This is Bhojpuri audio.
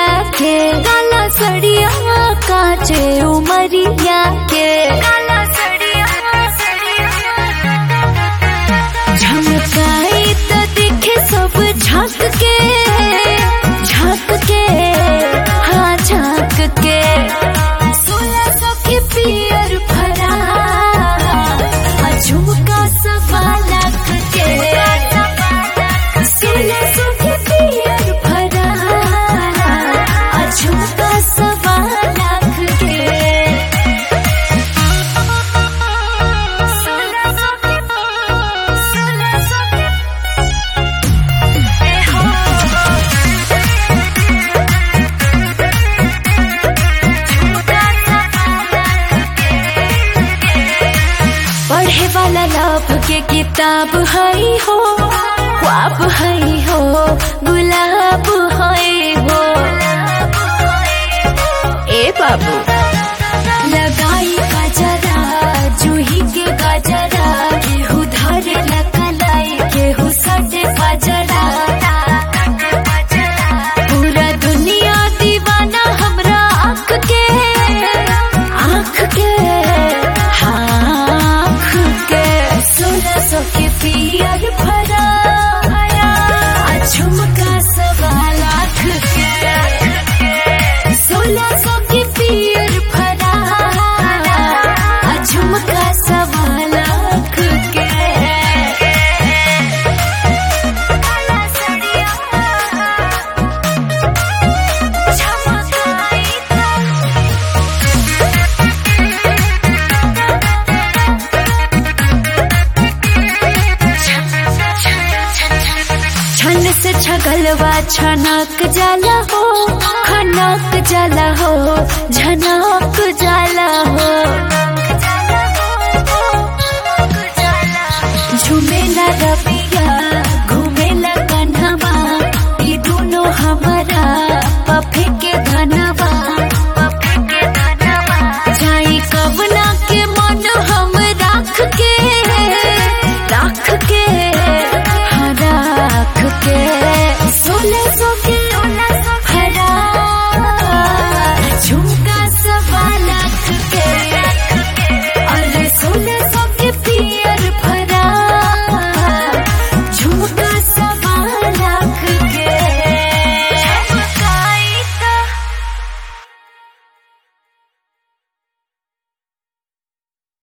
के काला सड़िया काचे उमरिया के काला सड़िया झमकाई तो दिखे सब झांक के झांक के हाँ झांक के सोलह सौ के पियर भरा आ झुमका सवा लाख के सोलह सौ के पियर भरा आ झुमका सवा लाख के सोलह सौ के सोलह सौ के ए हो पढ़े वाला लाभ के किताब हई हो ख्वाब हई हो गुलाब हई हो ए बाबू लगाई गजरा जूही के गजरा केहू धरे लकलाई केहू सटे बजरा पूरा दुनिया दीवाना हमरा आँख के आँख के आँख के सोलह सौ के पियर भरा आ झुमका सवा लाख के सोलह सौ के पियर भरा आ झुमका सवा लाख के काला सड़िया झमकाई छन से छगलवा छनक जाला हो खनक जाला हो झनक जाला हो